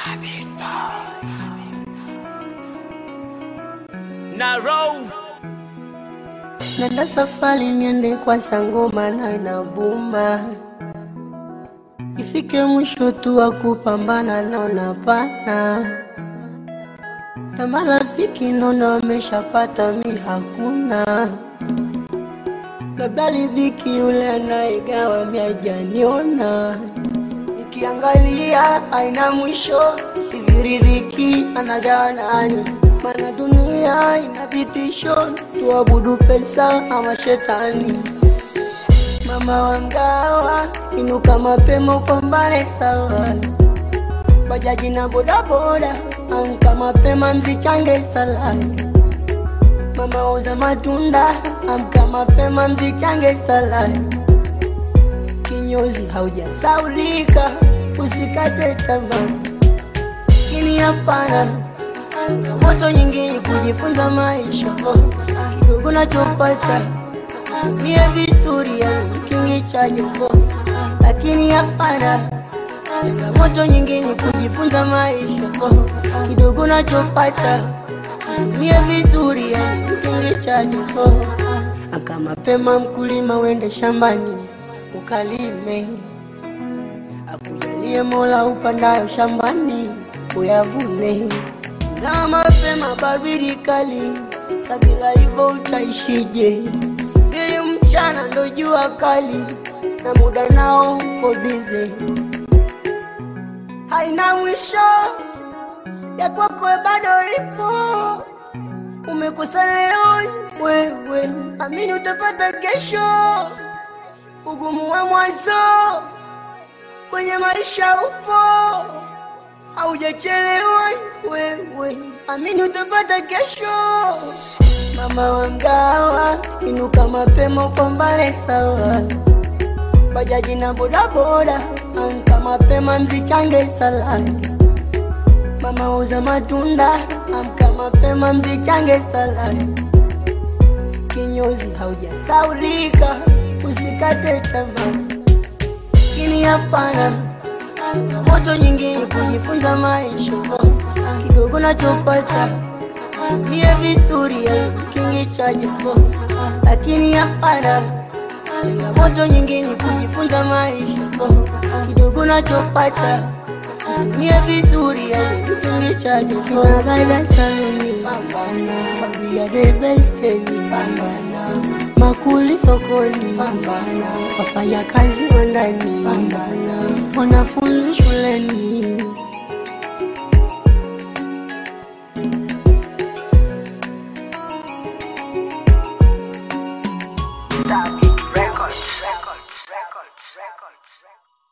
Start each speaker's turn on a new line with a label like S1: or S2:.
S1: Narrow.
S2: Nenda safari niende kwa sangoma na inabuma, ifike mwisho tu wa kupambana naona pana na marafiki naona wameshapata, mi hakuna. Labda ridhiki yule anayegawa mi hajaniona, nikiangalia haina mwisho, hivi ridhiki anagawa nani? Mana dunia ina vitisho, tuabudu pesa ama shetani. Mama wa mgawa, inuka mapema upambane sawa. Bajaji na bodaboda, amka mapema mzichange sala. Mama uza matunda, amka mapema mzichange sala. Kinyozi haujasaulika, usikate tamaa. Kini hapana moto nyingine kujifunza maisha kidogo nachopata mie vizuri ya kingi cha jombo, lakini hapana changamoto nyingine kujifunza maisha kidogo nachopata mie vizuri ya kingi cha jombo. Aka mapema mkulima wende shambani ukalime, akujalie Mola upandayo shambani uyavune na mapema baridi kali, sabila hivyo utaishije? Ili mchana ndo jua kali, na muda nao uko bize, haina mwisho ya kwako bado ipo. Umekosa leo wewe, amini utapata kesho. Ugumu wa mwanzo kwenye maisha upo haujachelewa wewe, amini utapata kesho. Mama wa mgawa, inuka mapema upambane sawa. Bajaji na bodaboda, amka mapema mzichange sala. Mama uza matunda, amka mapema mzichange sala. Kinyozi haujasaulika, usikate tamaa, kini hapana moto nyingine kujifunza maisha kidogo nachopata mie vizuri ya kingi cha jimbo, lakini hapana changamoto nyingine kujifunza maisha kidogo nachopata mie vizuri ya kingi cha jimbo. Kinagala saluni pambana, we are the best pambana makuli sokoni pambana, wafanya kazi wa ndani pambana, wanafunzi shuleni
S1: Records. Records. Records. Records.